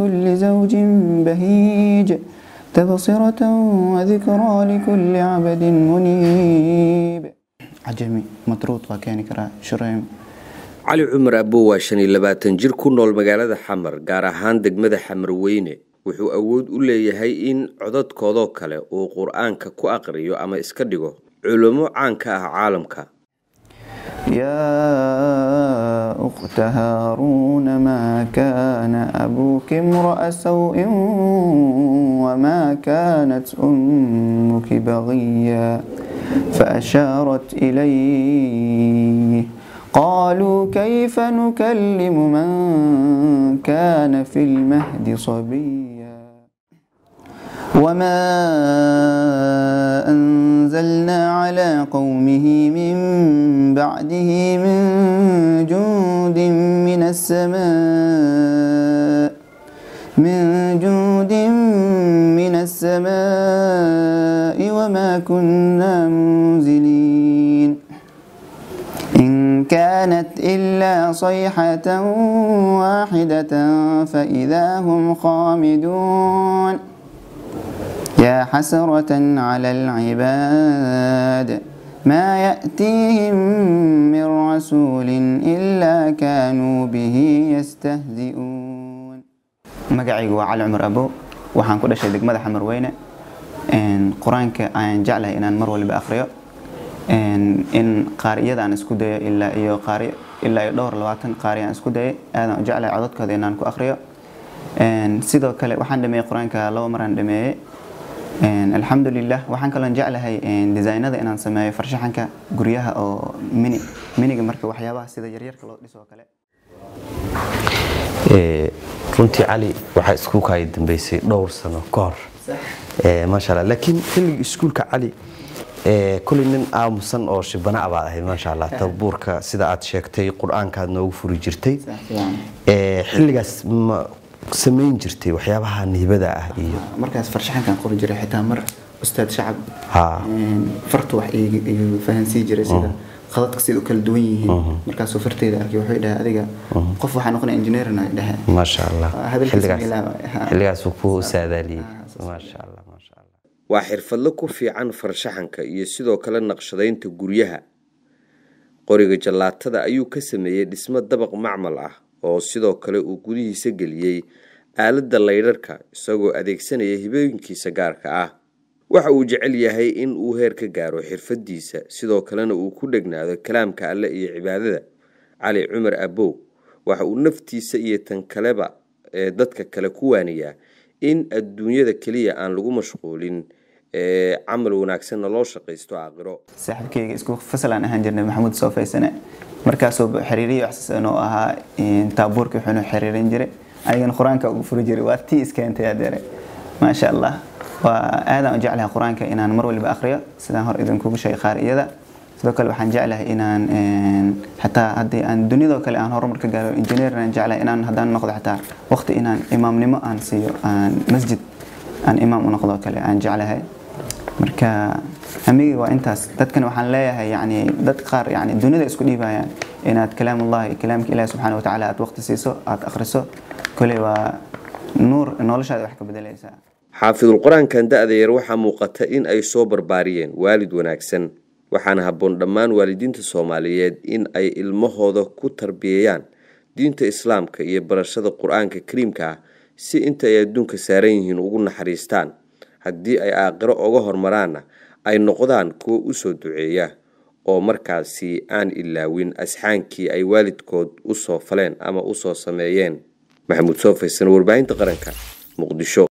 كل زوج بهيج تبصرة وذكرى لكل عبد منيب عجمي مطرود وكان كرا شريم cali cumar abow waa shan iyo labaatan jir ku nool magaalada xamar gaar ahaan degmada xamarweyne wuxuu awood u leeyahay in codadkoodoo kale uu qur-aanka ku aqriyo ama iska dhigo culummo caan ka ah caalamka يا أخت هارون ما كان أبوك امرأ سوء وما كانت أمك بغيا فأشارت إليه قالوا كيف نكلم من كان في المهد صبيا وما أنزلنا على قومه من بعده من جند من السماء من جند من السماء وما كنا منزلين إن كانت إلا صيحة واحدة فإذا هم خامدون يا حسرة على العباد ما يأتيهم من رسول إلا كانوا به يستهزئون magacaygu waa cali cumar abo waxaan ku dhashay degmada xamarweyne qur-aanka aan jeclahay inaan mar waliba akhriyo in qaariyada aan isku dayo ilaa iyo qaari ilaa iyo dhowr labaatan qaari aan isku dayay aadaan u jeclahay codadkooda inaan ku akhriyo sidoo kale waxaan dhameeyey qur-aanka laba maraan dhameeyey alxamdulilah waxaan kaloon jeclahay designada inaan sameeyo farshaxanka guryaha oo mini miniga marka waxyaabaha sida yaryarka loo dhiso oo kale runtii cali waxaa iskuulkaaga dambeysay dhowr sano ka hor maasha allah laakiin xilligii iskuulka cali kulay nin aamusan oo shibana baad ahayd maasha allah tabuurka sida aad sheegtay qur-aankaad noogu furi jirtay xilligaas ma samayn jirtay waxyaabaha nihbada ah iyo markaas farshaxankan qori jiray xitaa mar ustaad shacab Ha. farta wax igu fahansii jiray sida khadadka sida u kala duwan yihiin markaasuu farteyda arkay wuxuu dhahay adiga qof waxaa noqonaya engineerna dhahe maasha allah hadalkiisa xilligaas ilaa- ha. xilligaas uu ku saadaaliyey maasha allah maasha allah waa xirfadlo ku fiican farshaxanka iyo sidoo kale naqshadaynta guryaha qoriga jallaatada ayuu ka sameeyey dhismo dabaq macmal ah oo sidoo kale uu gudihiisa geliyey aaladda laydharhka isagoo adeegsanaya hibooyinkiisa gaarka ah waxa uu jecel yahay in uu heer ka gaaro xirfadiisa sidoo kalena uu ku dhegnaado kalaamka alle iyo cibaadada cali cumar abow waxa uu naftiisa iyo tan kaleba ee dadka kale ku waaniyaa in adduunyada keliya aan lagu mashquulin ee camal wanaagsanna loo shaqaysto aakhiro saaxiibkeyga isku fasalaan ahaan jirnay maxamuud soo faysane markaasuu xiriiriyo waxsasan oo ahaa taabuurkii wuxuuna xiriirin jiray anigana qur-aanka ugu furi jiray waa tii iskeentay adeere maasha allah waa aadaan u jeclahay qur-aanka inaan mar waliba akhriyo sidaan hor idinkugu sheegay qaariyada sidoo kale waxaan jeclahay inaan xataa haddii aan dunidoo kale aan horumar ka gaaro engineer aan jeclahay inaan haddaan noqdo xataa waqti inaan imaamnimo aan siiyo aan masjid aan imaam u noqdo kale aan jeclahay marka hamigii waa intaas dadkan waxaan leeyahay yani dad qaar yani dunida isku dhiibayaan inaad kalaamullahi kalaamka ilahi subxaana watacaala aad waqti siiso aad akhriso koley waa nuur noloshaada wax ka bedelaysaa xaafidul qur-aankan da-da yar waxaa muuqata in ay soo barbaariyeen waalid wanaagsan waxaana habboon dhammaan waalidiinta soomaaliyeed in ay ilmahooda ku tarbiyayaan diinta islaamka iyo barashada qur-aanka kariimka ah si inta ay adduunka saaran yihiin ugu naxariistaan haddii ay aakhiro oga hormaraanna ay noqdaan kuwo usoo duceeya oo markaasi aan ilaawin asxaankii ay waalidkood usoo faleen ama usoo sameeyeen maxamuud soo faysan warbaahinta qaranka muqdisho